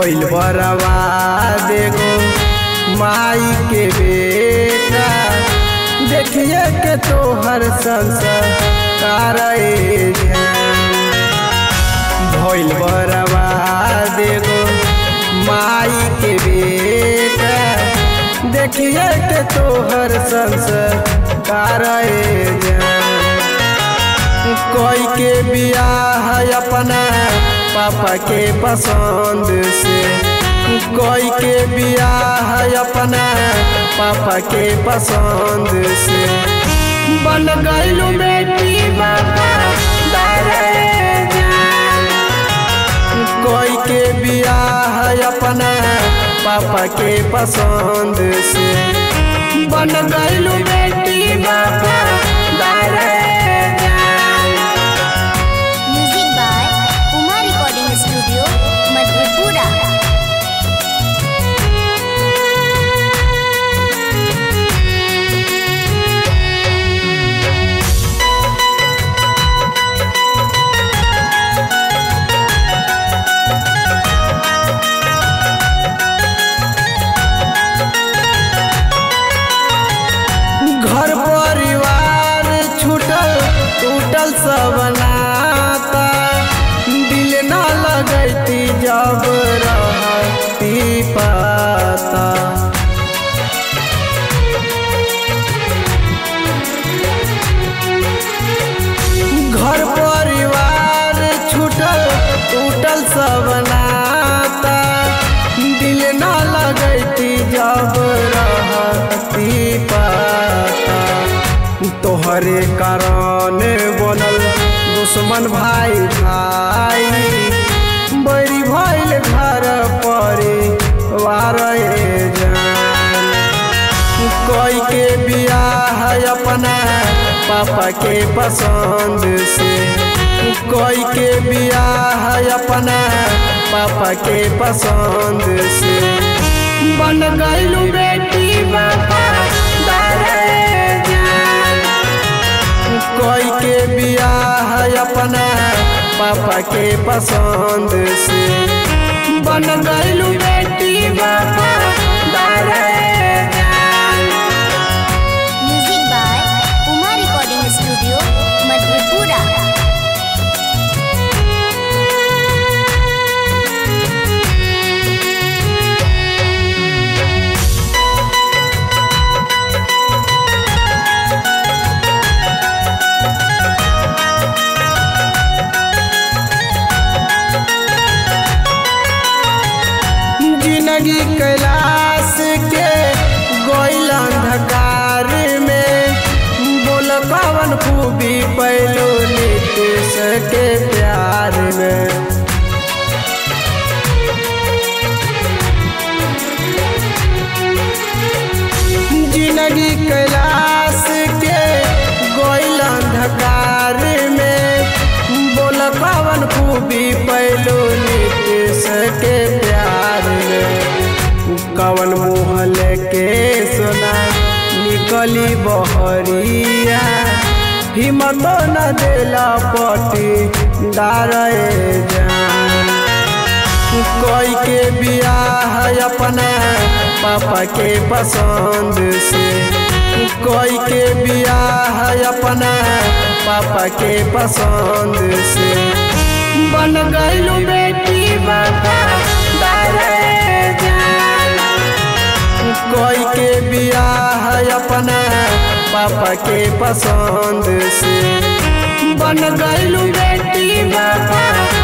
भइल बर्बाद एगो माई के बेटा देखिए के तोहर संस्कार ए जान भइल बर्बाद एगो माई के बेटा देखिए के तोहर संस्कार ए जान कोई के बियाह अपना पापा के पसंद से कोई के बियाह अपना पापा के पसंद से बन गईलू बेटी बाबा दारे जान कोई के बियाह अपना पापा के पसंद से बन गईलू बेटी बाबा दारे जान music by Uma recording studio Madhepura घर परिवार छूटल टूटल सब नाता दिल न लगैती जब रहती पाता घर परिवार छूटल टूटल सब नाता दिल न लगैती जब रहती पाता तोहरे कारण बनल दुश्मन भाई भाई बड़ी भइल घर परिवार ए जान कोई के बियाह अपना पापा के पसंद से कोई के बियाह अपना पापा के पसंद से बन गईलू बेटी बाबा दारे जान कोई के बियाह अपना पापा के पसंद से बन गईलू बेटी बाबा दारे जान music by Uma recording studio Madhepura जिंदगी कैलाश के गोइल अंधकार में बोल कवन खूबी पैलो नीतीश के प्यार में जिंदगी कैलाश के गोइल अंधकार में बोल कवन खूबी पैलो नीतीश के प्यार में कवन मुँह के सोना निकली बहरिया हिम्मत न देला पटी डारे जान कोई के बियाह अपना पापा के पसंद से कोई के बियाह अपना पापा के पसंद से बन गईलू बेटी बाबा दारे जान कोई के बियाह अपना पापा के पसंद से बन गईलू बेटी बाबा